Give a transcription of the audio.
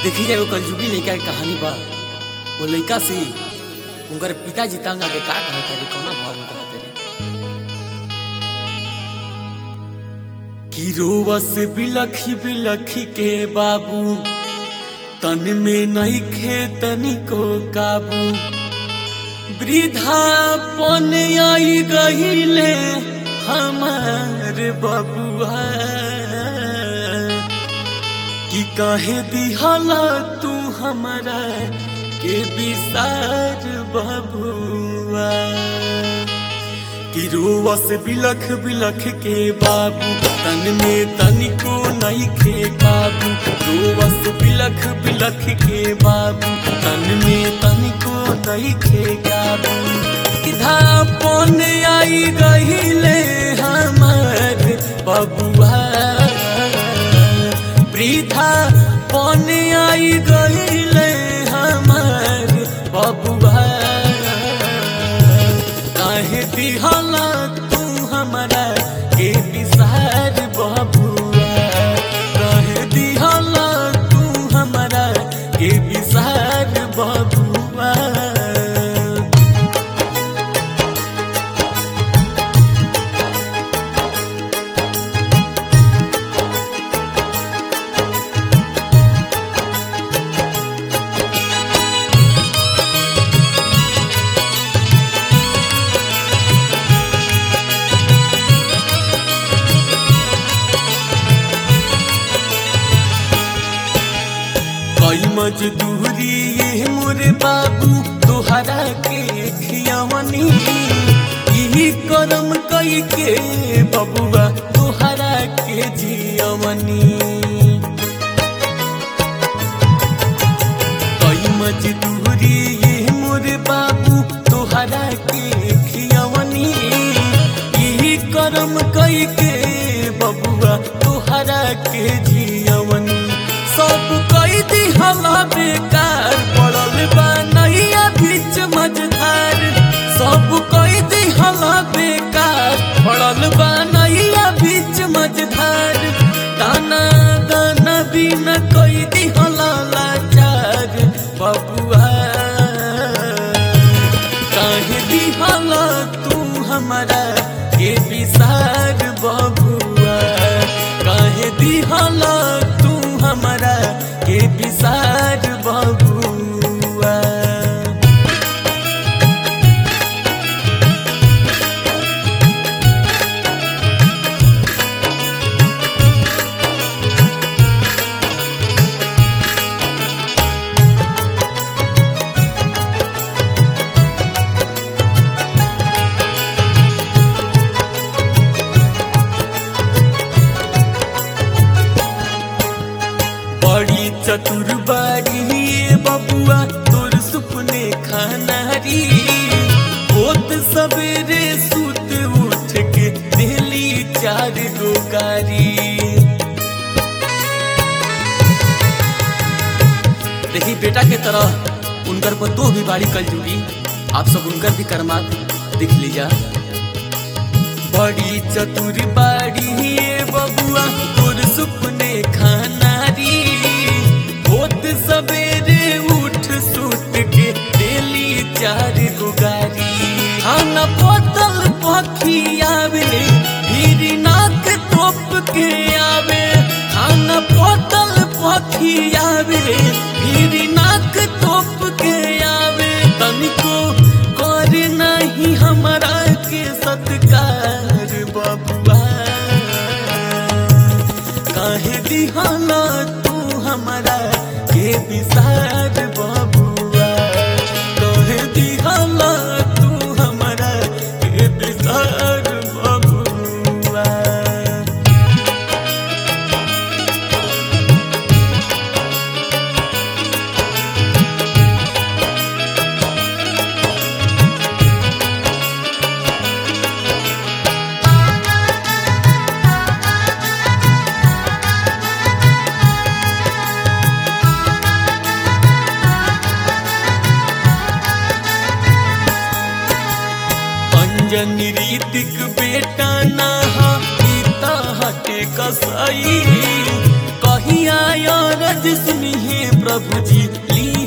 देखी जाए वो कलजुगी लड़का के कहानी बा वो लड़का से उनकर पिताजी तंग आके का कहते रे कौना भाव में कहते रे कि रोवस बिलखी बिलखी के बाबू तन में नहीं खेतनी को काबू वृद्धापन आई गहिले हमार बबुआ कि काहे दिहला तू हमारा के विसार बबुआ कि रोवस बिलख बिलख के बाबू तन में तनिको नहीं खे काबू रोवस बिलख बिलख के बाबू तन में तनिको नहीं खे काबू धापन आई गहिले हमार बबुआ वृद्धा पन आई गईले हमार बबुआ काहे दिहला तू हमरा के विसार बबुआ काहे दिहला तू हमरा के विसार बबुआ कई मजदूरी ये मोरे बाबू तोहरा के खियावनी यही करम कई के बबुआ तोहरा के जियवनी कई मजदूरी ये मोरे बाबू तोहरा के खियावनी यही करम कई के बबुआ तोहरा के जियवनी सब कई दिहला बेकार पड़ल बा नैया बीच मझधार सब कई दिहला बेकार पड़ल बा नैया बीच मझधार दाना दाना बिना कई दिहला लाचार बबुआ काहे दिहला तू हमारा के विसार बबुआ काहे दिहला तू हमारा के विसार बबुआ बड़ी चतुर बाड़ी ये बबुआ तोर सुपने खानारी होत सवेरे सुत उठ के दिली चार गो गारी देखी बेटा के तरह उनकर पर तो भी बाड़ी कल जुड़ी आप सब उनकर भी कर्मात दिख लीजा बड़ी चतुर बाड़ी ये बबुआ तोर सुपने खानारी होत सवेरे उठ सुत के डेली चार गो गारी खाना बोतल पखी आवे फिर नाक तोप के आवे खाना बोतल पखी आवे फिर नाक तोप के आवे तनिको कर नहीं हमारा के सत्कार बबुआ काहे दिहाना तू हमारा के विसार बबुआ काहे दिहाना तू हमारा के विसार बबुआ अंजन रीतिक बेटा नहा पिता हटे कसाई कहिया रज सुनिए प्रभु जी ली